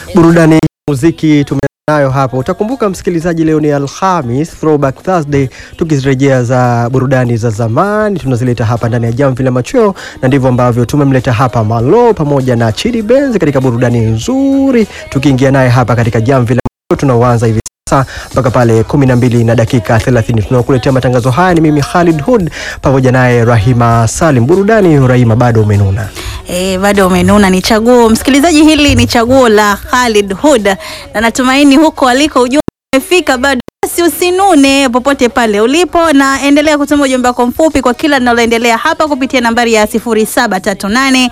burudani ya muziki tumenayo hapo. Utakumbuka msikilizaji, leo ni Alhamis, Throwback Thursday, tukirejea za burudani za zamani tunazileta hapa ndani ya Jamvi la Machweo, na ndivyo ambavyo tumemleta hapa Malo pamoja na Chidi Benz katika burudani nzuri, tukiingia naye hapa katika Jamvi la Machweo tunaoanza hivi sasa mpaka pale 12 na dakika 30. Tunaokuletea matangazo haya ni mimi Khalid Hood pamoja naye Rahima Salim. Burudani, Rahima, bado umenuna E, bado umenuna. Ni chaguo msikilizaji, hili ni chaguo la Khalid Hood, na natumaini huko aliko ujumbe umefika bado. Basi usinune popote pale ulipo, na endelea kutuma ujumbe wako mfupi kwa kila linaloendelea hapa kupitia nambari ya 0738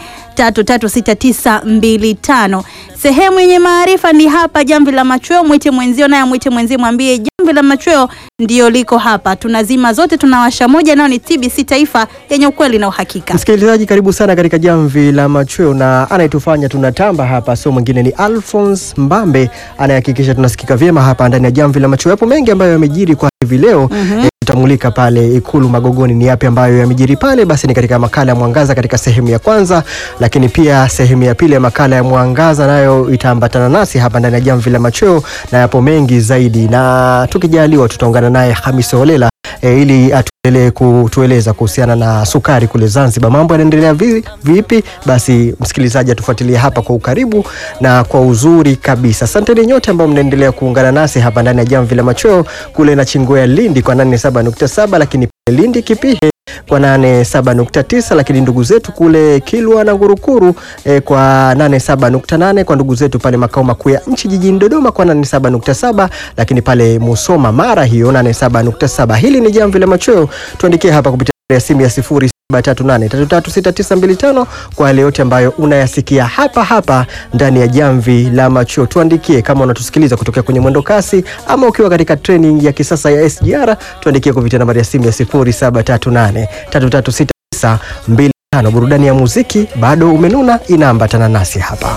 336925. Sehemu yenye maarifa ni hapa Jamvi la Machweo. Mwite mwenzio, naye mwite mwenzie, mwambie Jamvi la Machweo ndio liko hapa. Tunazima zote, tunawasha moja, nao ni TBC Taifa yenye ukweli na uhakika. Msikilizaji, karibu sana katika Jamvi la Machweo, na anayetufanya tunatamba hapa sio mwingine ni Alphonse Mbambe, anayehakikisha tunasikika vyema hapa ndani ya Jamvi la Machweo. Yapo mengi ambayo yamejiri kwa hivi leo eh, tutamulika pale Ikulu Magogoni ni yapi ambayo yamejiri pale. Basi ni katika makala ya Mwangaza katika sehemu ya kwanza, lakini pia sehemu ya pili ya makala ya Mwangaza nayo itaambatana nasi hapa ndani ya Jamvi la Machweo, na yapo mengi zaidi, na tukijaliwa tutaungana naye Hamisi Holela e, ili atuendelee kutueleza kuhusiana na sukari kule Zanzibar. Mambo yanaendelea vi, vipi? Basi msikilizaji atufuatilie hapa kwa ukaribu na kwa uzuri kabisa. Asanteni nyote ambao mnaendelea kuungana nasi hapa ndani ya Jamvi la Machweo kule na Chingwea Lindi kwa 87.7 lakini pale Lindi Kipihe kwa 87.9 lakini ndugu zetu kule Kilwa na Ngurukuru eh, kwa 87.8 kwa ndugu zetu pale makao makuu ya nchi jijini Dodoma kwa 87.7 lakini pale Musoma Mara hiyo 87.7. Hili ni Jamvi la Machweo, tuandikie hapa kupitia ya simu ya 0738336925 kwa yale yote ambayo unayasikia hapa hapa ndani ya Jamvi la Machweo. Tuandikie kama unatusikiliza kutokea kwenye mwendo kasi ama ukiwa katika training ya kisasa ya SGR, tuandikie kupitia nambari ya simu ya 0738336925. Burudani ya muziki bado umenuna inaambatana nasi hapa.